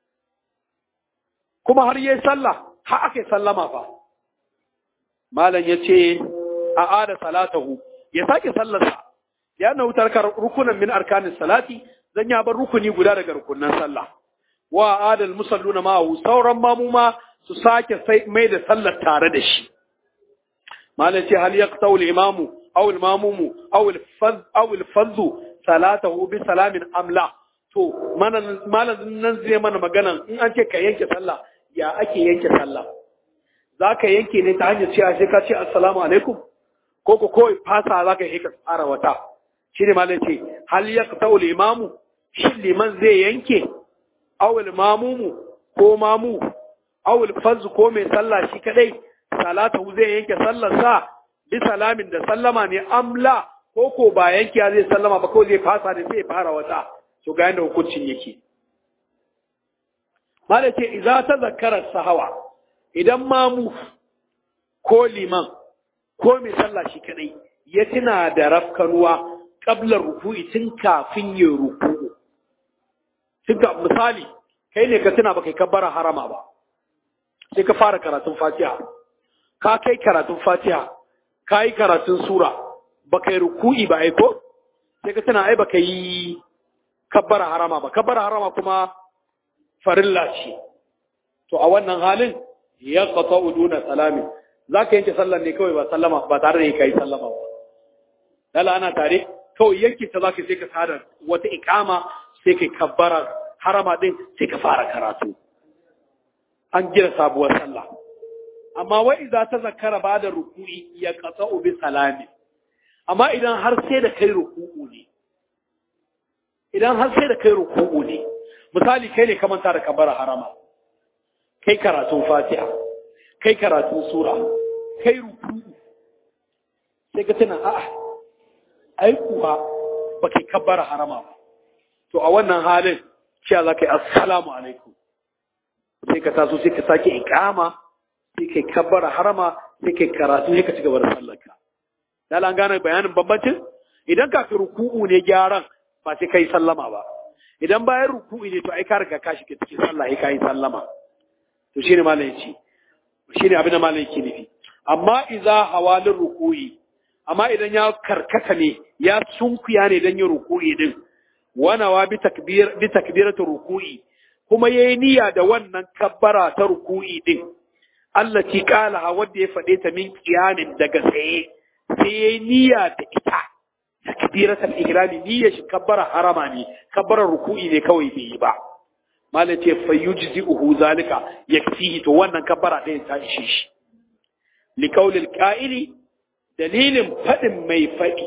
kuma har yayi sallah har aka sallama fa malam yace a ada salatahu ya sake sallarsa ya na wutar rukunan min arkanis salati zan ya bar rukuni guda daga rukunan sallah wa adal musalluna ma'ahu sauran mamuma su sake sai mai da sallar tare da shi malam ce hal yaqtau al-imamu aw al-mamumu aw al-faz aw al-faz salatahu bi salamin amla to malam nan zai mana magana in an ce ka yanke sallah ya ake yanke sallah zaka yanke ne ta hanyar cewa sai ka ce assalamu alaikum ko ko kawai fasa zaka yi ka tsara wata shine malam ce hal yaqtau al-imamu shi liman zai yanke aw al-mamumu ko mamu aw al-faz ko mai sallah shi kadai salatahu zai yanke sallarsa bi salamin da sallama ne amla ko ko ba yanke zai sallama ba ko zai fasa da sai fara wata to ga yanda hukuncin yake mala ce idza tazakkara sahawa idan mamu ko liman ko mai sallah shi kadai ya tuna da rafkanuwa qabla ruku'i tun kafin ya ruku'u tun misali kai ne ka tuna ba kai kabbara harama ba sai ka fara karatun fatiha ka kai karatun fatiha ka yi karatun sura ba ka yi ruku'i ba aiko sai ka tana ai ba ka yi kabbara harama ba kabbara harama kuma farilla ce to a wannan halin ya kata uduna salami za ka yanke sallar ne kawai ba sallama ba tare da ka yi sallama ba dala ana tare kawai yanke ta za ka sai ka tada wata ikama sai ka kabbara harama din sai ka fara karatu an gina sabuwar sallah amma wai idza ta zakara ba da ruku'i ya qata'u bi salami amma idan har sai da kai ruku'u ne idan har sai da kai ruku'u ne misali kai ne ka manta da kabara harama kai karatun fatiha kai karatun sura kai ruku'u sai ka tuna a'a ai kuwa ba kai kabara harama ba to a wannan halin cewa za ka yi assalamu alaikum sai ka taso sai ka sake ikama sai kai kabbara harama sai kai karatu sai ka ci gaba da sallarka dala an gane bayanin bambancin idan kafin ruku'u ne gyaran ba sai kai sallama ba idan bayan ruku'u ne to ai ka riga ka shiga cikin sallah ai kai sallama to shine malam yace shine abin da malam yake nufi amma idza hawalin ruku'i amma idan ya karkata ne ya sunkuya ne dan yin ruku'i din wana wa bi takbir bi takbiratu ruku'i kuma yayi niyya da wannan kabbara ta ruku'i din Allah ci kala wanda ya faɗe ta min kiyamin daga tsaye sai yayi niyya da ita takbiratul ihrami niyya shi kabbara harama ne kabbara ruku'i ne kawai bai yi ba malam ce fayujzi'uhu zalika yakfihi to wannan kabbara ɗaya ta ishe shi liqaulil qa'ili dalilin faɗin mai faɗi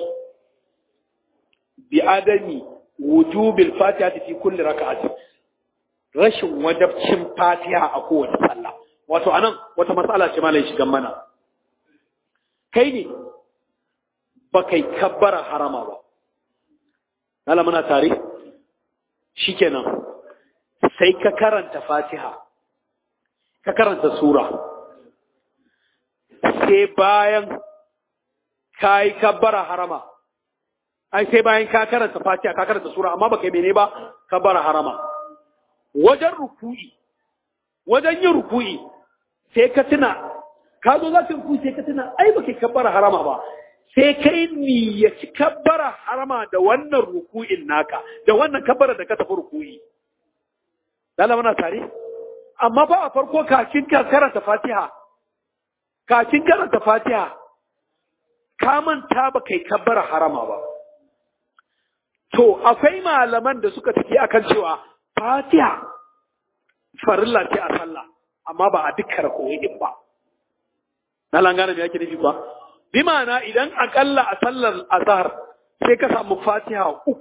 bi adami wujubil fatihati fi kulli raka'atin rashin wajabcin fatiha a kowace sallah wato anan wata matsala ce malai shigan mana kai ne ba kai kabbara harama ba Allah muna tare shikenan sai ka karanta fatiha ka karanta sura sai bayan ka yi kabbara harama ai sai bayan ka karanta fatiha ka karanta sura amma baka yi mene ba kabbara harama wajen ruku'i wajen yin ruku'i sai ka tuna ka zo za ka ruku sai ka tuna ai ba kai kabbara harama ba sai kai niyyaci kabbara harama da wannan ruku'in naka da wannan kabbara da ka tafi ruku'i lalla muna tare amma ba a farko kafin ka karanta fatiha kafin karanta fatiha ka manta ba kai kabbara harama ba to akwai malaman da suka tafi akan cewa fatiha farilla ce a sallah amma ba a dukkan rako'in ba na langana me yake nufi kuwa bi ma'ana idan akalla a sallar azhar sai ka samu fatiha uku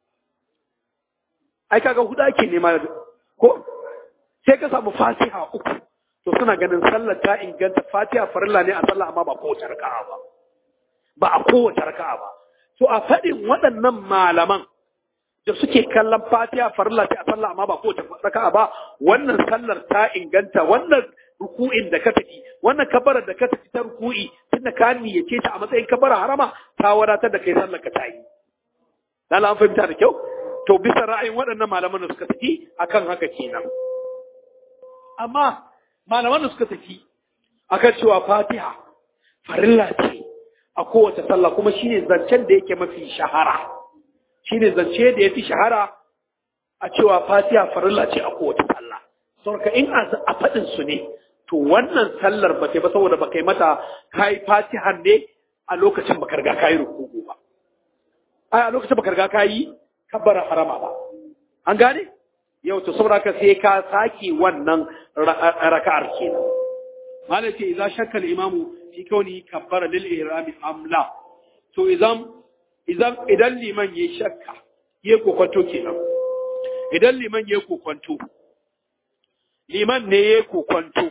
ai kaga huda ake nema ko sai ka samu fatiha uku to suna ganin sallar ta inganta fatiha farilla ne a sallah amma ba kowace raka'a ba ba a kowace raka'a ba to a faɗin waɗannan malaman da suke kallon fatiha farilla ce a sallah amma ba kowace raka'a ba wannan sallar ta inganta wannan ruku'in da ka tafi wannan kabarar da ka tafi ta ruku'i tunda ka niyyace ta a matsayin kabara harama ta wadatar da kai sallar ka ta yi dan an fahimta da kyau to bisa ra'ayin waɗannan malaman da suka tafi akan haka kenan amma malaman da suka tafi akan cewa fatiha farilla ce a kowace sallah kuma shine zancen da yake mafi shahara shine zance da yafi shahara a cewa fatiha farilla ce a kowace sallah saboda in a faɗin su ne to wannan sallar ba ba saboda ba kai mata kai fatihan ne a lokacin ba karga kai rukuku ba ai a lokacin ba karga kai kabbara harama ba an gane yau to saboda ka sai ka saki wannan raka'ar kenan malai ce idza shakka al-imamu fi kauni kabbara lil ihrami amla to idan idan idan liman yayi shakka yayi kokonto kenan idan liman yayi kokonto liman ne yayi kokonto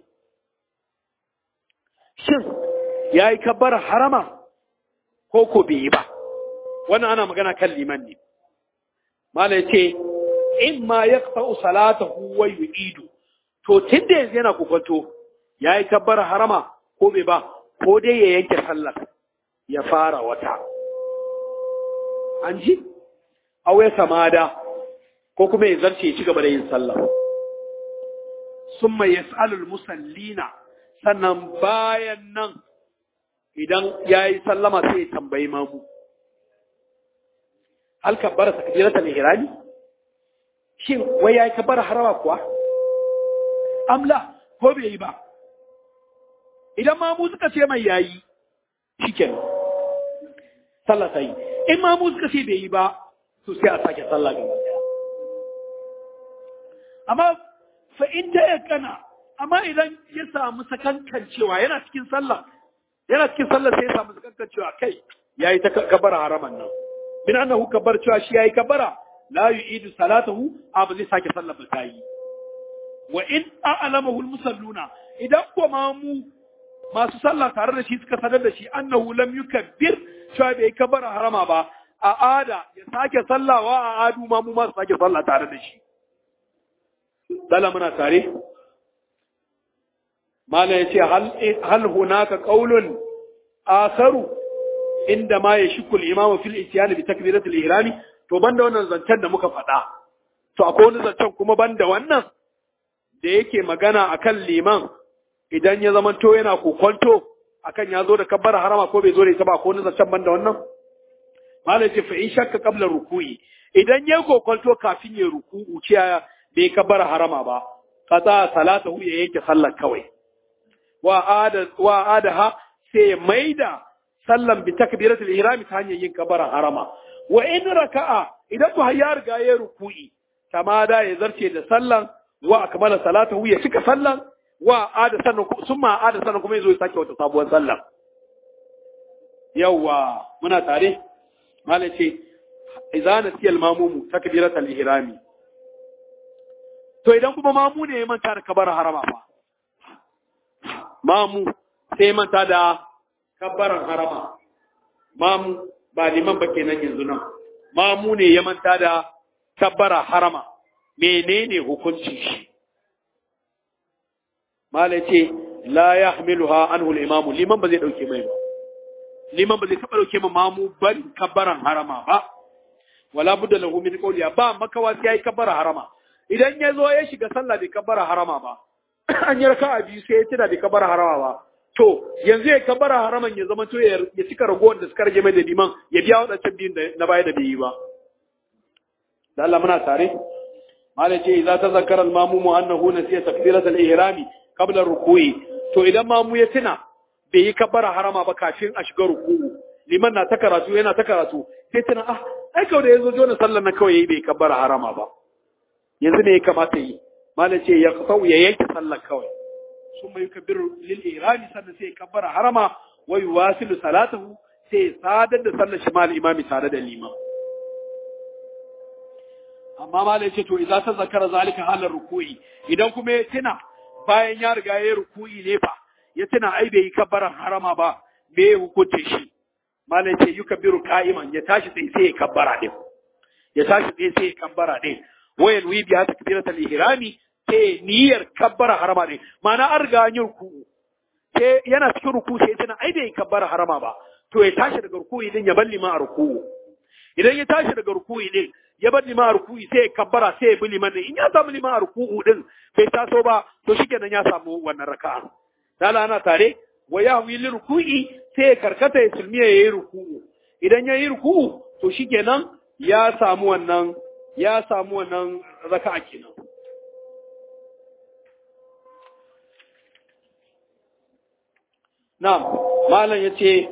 shin yayi kabbara harama ko ko bai yi ba wannan ana magana kan liman ne malai ce in ma yaqta'u salatahu wa yu'idu to tunda yanzu yana kokonto yayi kabbara harama ko bai ba ko dai ya yanke sallar ya fara wata an ji awe samada ko kuma ya zarce ya ci gaba da yin sallah summa yas'alul musallina sannan bayan nan idan yayi sallama sai ya tambayi mamu hal kabbara takbiratul ihrami shin wai yayi kabbara harama kuwa amla ko bai yi ba idan mamu suka ce mai yayi shikenan sallah ta yi in mamu suka ce bai yi ba to sai a sake sallah gaba daya amma fa in ta yakana amma idan ya samu sakankan cewa yana cikin sallah yana cikin sallah sai ya samu sakankan cewa kai yayi ta kabara haraman nan min annahu kabar cewa shi yayi kabara la yu'idu salatahu abu zai sake sallah ba ta yi wa in a'lamahu al-musalluna idan ko mamu masu sallah tare da shi suka sanar da shi annahu lam yukabbir cewa bai kabara harama ba a ada ya sake sallawa a adu ma mu ma su sake sallah tare da shi dala muna tare mala yace hal hal hunaka qaulun akharu inda ma yashku al-imamu fil ityan bi takbirat al-ihram to banda wannan zancen da muka faɗa to akwai wani zancen kuma banda wannan da yake magana akan liman idan ya zama to yana kokonto akan ya zo da kabbara harama ko bai zo da ita ba ko wani zancen ban da wannan malai ce fa in shakka qabla ruku'i idan ya kokonto kafin ya ruku'u ce bai kabbara harama ba qata salatahu ya yanke sallar kawai wa ada wa adaha sai ya maida sallan bi takbiratul ihram ta hanyar yin kabbara harama wa in raka'a idan ku ya riga ya ruku'i tamada ya zarce da sallan wa akmala salatahu ya cika sallan wa ada sannan sun ma ada sannan kuma yazo ya sake wata sabuwar sallah yawa muna tare malai ce idza nasiya al-mamumu takbirat al-ihrami to idan kuma mamu ne ya manta da kabar harama fa mamu sai manta da kabaran harama mamu ba liman ba kenan yanzu nan mamu ne ya manta da kabbara harama menene hukuncin shi mala ce la ya hamiluha anhu al-imam liman ba zai dauke mai ba liman ba zai taba dauke ma mamu bari kabbaran harama ba wala budda lahu min qawliya ba makawa sai yayi kabbara harama idan ya zo ya shiga sallah bai kabbara harama ba an yi raka'a biyu sai ya tuna bai kabbara harama ba to yanzu ya kabbara haraman ya zama to ya cika ragowar da suka rage mai da liman ya biya waɗancan biyun da na baya da bai yi ba da Allah muna tare malai ce idza tazakkara al-mamumu annahu nasiya takbirat al-ihrami qabla ruku'i to idan mamu ya tuna bai yi kabbara harama ba kafin a shiga ruku'u liman na ta karatu yana ta karatu sai tuna ah ai kawai da yazo jona sallar na kawai yayi bai kabbara harama ba yanzu ne ya kamata yi malai ce ya kasau ya yanke sallar kawai ثم يكبر للإيران سنة سي كبر حرما ويواصل صلاته سي سادة صلى شمال الإمام سادة الإمام amma ma da ce to idan ta zakara zalika halar ruku'i idan kuma ya tuna bayan ya riga ya ruku'i ne fa ya tuna ai bai yi kabbaran harama ba me ya hukunce shi malai ce yukabbiru qa'iman ya tashi sai sai ya kabbara din ya tashi sai sai ya kabbara din wayan wi biya takbiratul ihrami sai niyyar kabbara harama ne ma'ana an riga an yi ruku'u sai yana cikin ruku sai tana ai bai kabbara harama ba to ya tashi daga ruku'i din ya balli ma a ruku'u idan ya tashi daga ruku'i din ya balli ma a ruku'i sai ya kabbara sai ya bi liman in ya samu liman a ruku'u din bai taso ba to shikenan ya samu wannan raka'a dala ana tare wa ya wi ruku'i sai ya karkata ya sulmiya ya yi ruku'u idan ya yi ruku'u to shikenan ya samu wannan ya samu wannan raka'a kenan نعم مالا يتي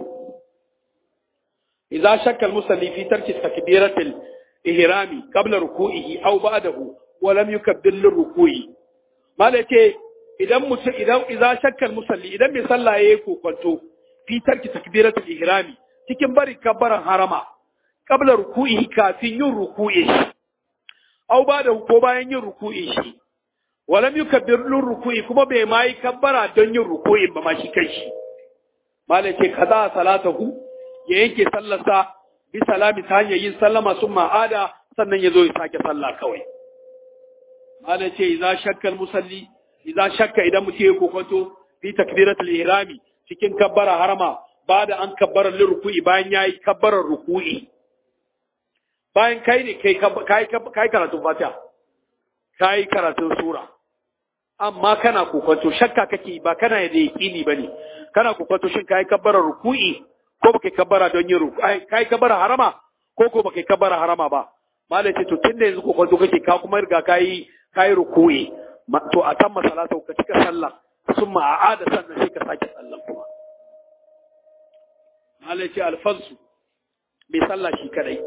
إذا شك المصلي في ترك تكبيرة الإهرام قبل ركوعه أو بعده ولم يكبر للركوع مالا يتي إذا مس... إذا إذا شك المصلي إذا مصلى يكو كنتو في ترك تكبيرة الإهرام cikin bari kabbaran harama kabla ruku'ihi kafin yin ruku'i shi au ba da ko bayan yin ruku'i shi walam yukabbir lur ruku'i kuma bai ma yi kabbara don yin ruku'i ba ma shi kanshi malai ce kaza salatahu ya yanke sallarsa bi salami ta hanyar yin sallama sun ma'ada sannan ya zo ya sake sallah kawai malai ce idza shakkal musalli idza shakka idan mutum ya kokonto fi takbiratul ihrami cikin kabbara harama ba da an kabbara lil ruku'i bayan yayi kabbarar ruku'i bayan kai ne kai kai kai karatun fatiha kai karatun sura amma kana kokonto shakka kake ba kana da yaqini bane kana kokonto shin kai kabbara ruku'i ko baka kabbara don yin ruku'i kai kabbara harama ko ko baka kabbara harama ba malai ce to tunda yanzu kokonto kake ka kuma riga kai kai ruku'i to a kan masalata ka cika sallah summa a'ada sannan sai ka sake sallah kuma malai ce alfazu bai sallah shi kadai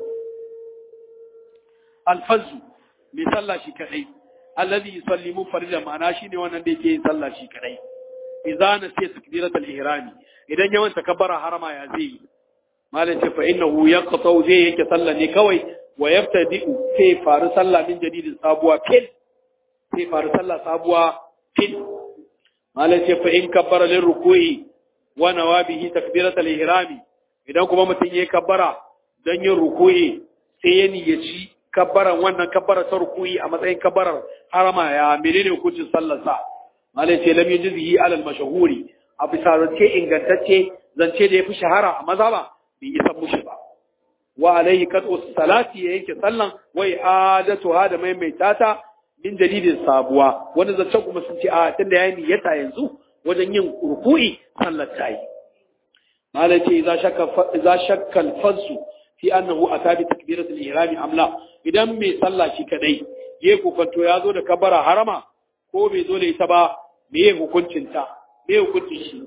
alfazu bai sallah shi kadai alladhi yusalli munfarida ma'ana shine wannan da yake yin sallah shi kadai idza nasiya takbirat al-ihram idan ya wanta kabbara harama ya zai malai ce fa innahu yaqtau zai yake sallah ne kawai wa yaftadi'u sai faru sallah min jadidin sabuwa fil sai faru sallah sabuwa fil malai ce fa in kabbara lil ruku'i wa nawabihi takbirat al-ihram idan kuma mutum yayi kabbara dan yin ruku'i sai ya niyyaci kabbaran wannan kabbara ta ruku'i a matsayin kabbarar harama ya menene hukuncin sallar sa malai ce lam yujzihi ala al-mashhuri a bisa zance ingantacce zance da yafi shahara a maza ba bai isa mushi ba wa alaihi qat'u salati ya yanke sallan wa i'adatu hada maimaita ta min dalilin sabuwa wani zance kuma sun ce a tunda yayi niyyata yanzu wajen yin ruku'i sallar ta yi malai ce idza shakka idza shakka al-fazsu fi annahu ata bi takbiratul ihrami am la idan mai sallah shi kadai yayi kokanto ya zo da kabara harama ko bai zo da ita ba meye hukuncin ta meye hukuncin shi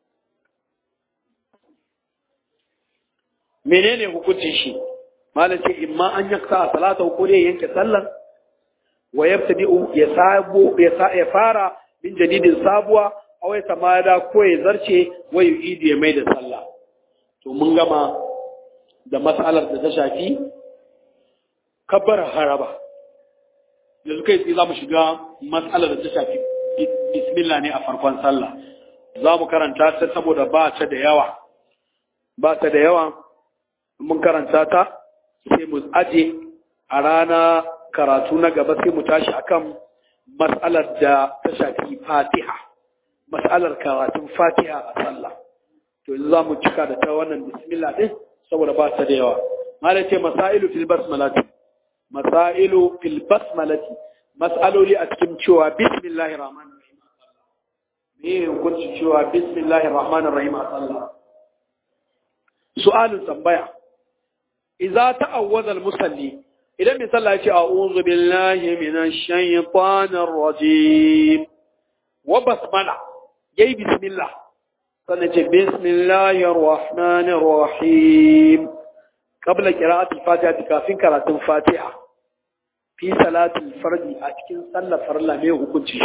menene hukuncin shi malam ce imma an yaksa salata ko dai yanke sallar wa yabtadi'u ya sabo ya sa ya fara min jadidin sabuwa aw ya tamada ko ya zarce wa yu'idi ya mai da sallah to mun gama da mas'alar da ta shafi kabbar haraba yanzu kai tsaye za mu shiga mas'alar da ta shafi bismillah ne a farkon sallah za mu karanta ta saboda ba ta da yawa ba ta da yawa mun karanta ta sai mu aje a rana karatu na gaba sai mu tashi akan mas'alar da ta shafi fatiha mas'alar karatun fatiha a sallah to yanzu za mu cika da ta wannan bismillah din saboda ba ta da yawa malai ce masailu fil basmalati masailu fil basmalati mas'aloli a cikin cewa bismillahir rahmanir rahim me hukunci cewa bismillahir rahmanir rahim a sallah su'alun tambaya idza ta'awwadha al-musalli idan mai sallah yace a'udhu billahi minash shaytanir rajim wa basmala yayi bismillah sannan ce bismillahir rahmanir rahim qabla qira'ati al-fatiha kafin karatun fatiha fi salatul fardi a cikin sallar farilla mai hukunci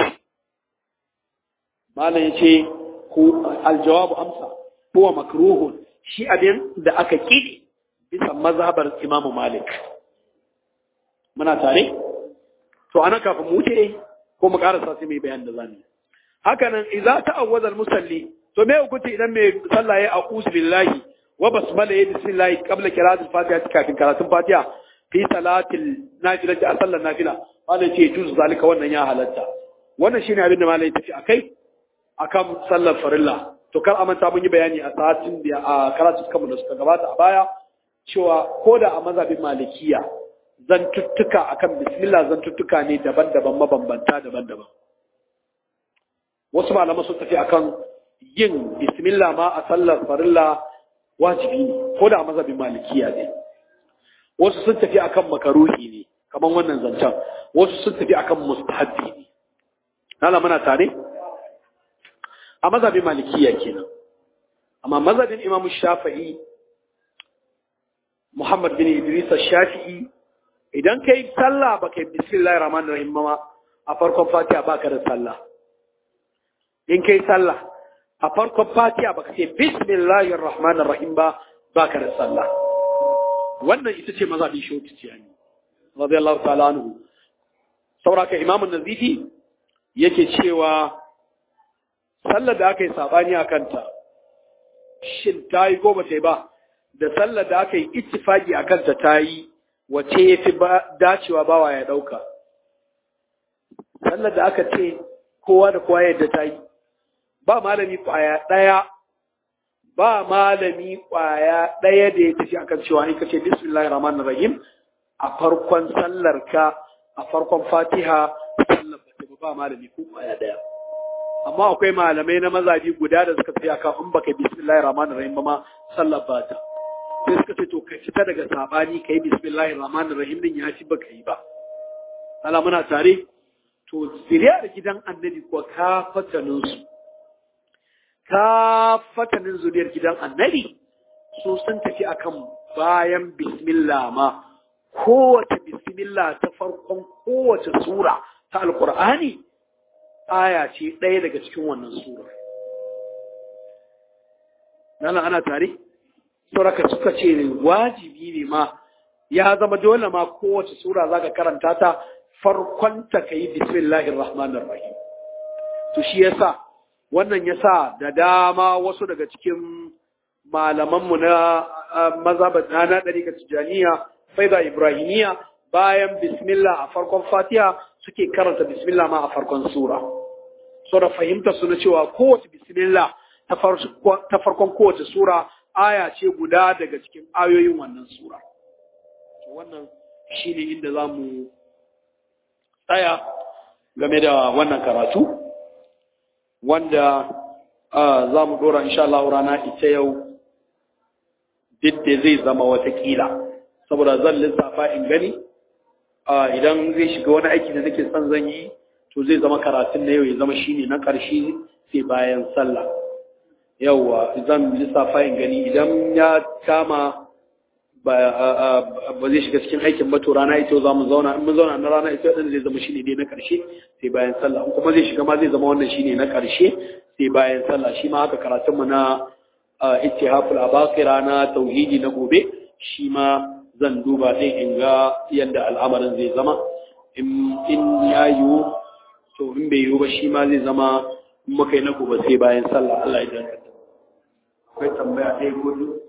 malam yace ku aljawabu amsa huwa makruhun shi abin da aka kidi bisa mazhabar Imam Malik muna tare to ana kafin mu wuce ko mu karasa sai mai bayan da zamu haka nan idza ta'awwaza al-musalli to me hukunci idan mai sallah ya a'udhu billahi wa basmala ya bismillah qabla qira'atil fatiha kafin karatun fatiha fi salatil nafilati a sallar nafila malai ce juz zalika wannan ya halatta wannan shine abin da malai tafi akai akan sallar farilla to kar amanta mun yi bayani a satin da a karatu suka da suka gabata a baya cewa ko da a mazhabin malikiya zantuttuka akan bismillah zantuttuka ne daban-daban mabambanta daban-daban wasu malaman sun tafi akan yin bismillah ma a sallar farilla wajibi ne ko da a mazhabin malikiya ne wasu sun tafi akan makaruhi ne kaman wannan zancen wasu sun tafi akan mustahabbi ne nala muna tare a mazhabin malikiya kenan amma mazhabin imam shafi'i muhammad bin idris shafi'i idan kai sallah ba kai bismillahir rahmanir rahim ma a farkon fatiha baka da sallah in kai sallah a farkon fatiha baka ce bismillahir rahmanir rahim ba baka da sallah wannan ita ce mazhabin shoti tiyani radiyallahu ta'ala anhu sauraka imam an-nazifi yake cewa sallar da aka yi sabani a kanta shin ta yi ko ba ta yi ba da sallar da aka yi ittifaki a kanta ta yi wace ya fi dacewa bawa ya ɗauka sallar da aka ce kowa da kowa yadda ta yi ba malami ƙwaya ɗaya ba malami ƙwaya ɗaya da ya tafi akan cewa in ka ce bismillahir rahmanir rahim a farkon sallar ka a farkon fatiha sallar ba ba malami ko ƙwaya ɗaya amma akwai malamai na mazaji guda da suka tafi akan in baka bismillahir rahmanir rahim ba ma sallar ba ta sai suka ce to ka fita daga sabani kai bismillahir rahmanir rahim din ya ci baka yi ba Allah muna tare to zuriyar gidan annabi ko ka fatanin su ka fatanin zuriyar gidan annabi su sun tafi akan bayan bismillah ma kowace bismillah ta farkon kowace sura ta alqur'ani aya ce ɗaya daga cikin wannan sura nana ana tare sauraka suka ce wajibi ne ma ya zama dole ma kowace sura zaka karanta ta farkonta kai bismillahir rahmanir rahim to shi yasa wannan yasa da dama wasu daga cikin malamanmu na mazhabat na dariƙar tijaniya faida ibrahimiya bayan bismillah a farkon fatiha suke karanta bismillah ma a farkon sura so da fahimta su na cewa kowace bismillah ta farkon kowace sura aya ce guda daga cikin ayoyin wannan sura to wannan shine inda za mu tsaya game da wannan karatu wanda za mu dora insha Allah rana ita yau duk da zai zama watakila saboda zan lissafa in gani idan zai shiga wani aiki da nake son zan yi to zai zama karatun na yau ya zama shine na ƙarshe sai bayan sallah yauwa zan lissafa in gani idan ya kama ba zai shiga cikin aikin ba to rana ita za mu zauna in mun zauna na rana ita din zai zama shine dai na ƙarshe sai bayan sallah in kuma zai shiga ma zai zama wannan shine na ƙarshe sai bayan sallah shi ma haka karatun mu na ittihaful abaqira na tauhidi na gobe shi ma zan duba ɗin in ga yadda al'amarin zai zama in ya yiwu to in bai yiwu ba shi ma zai zama muka yi na gobe sai bayan sallah Allah ya danganta akwai tambaya ɗaya ko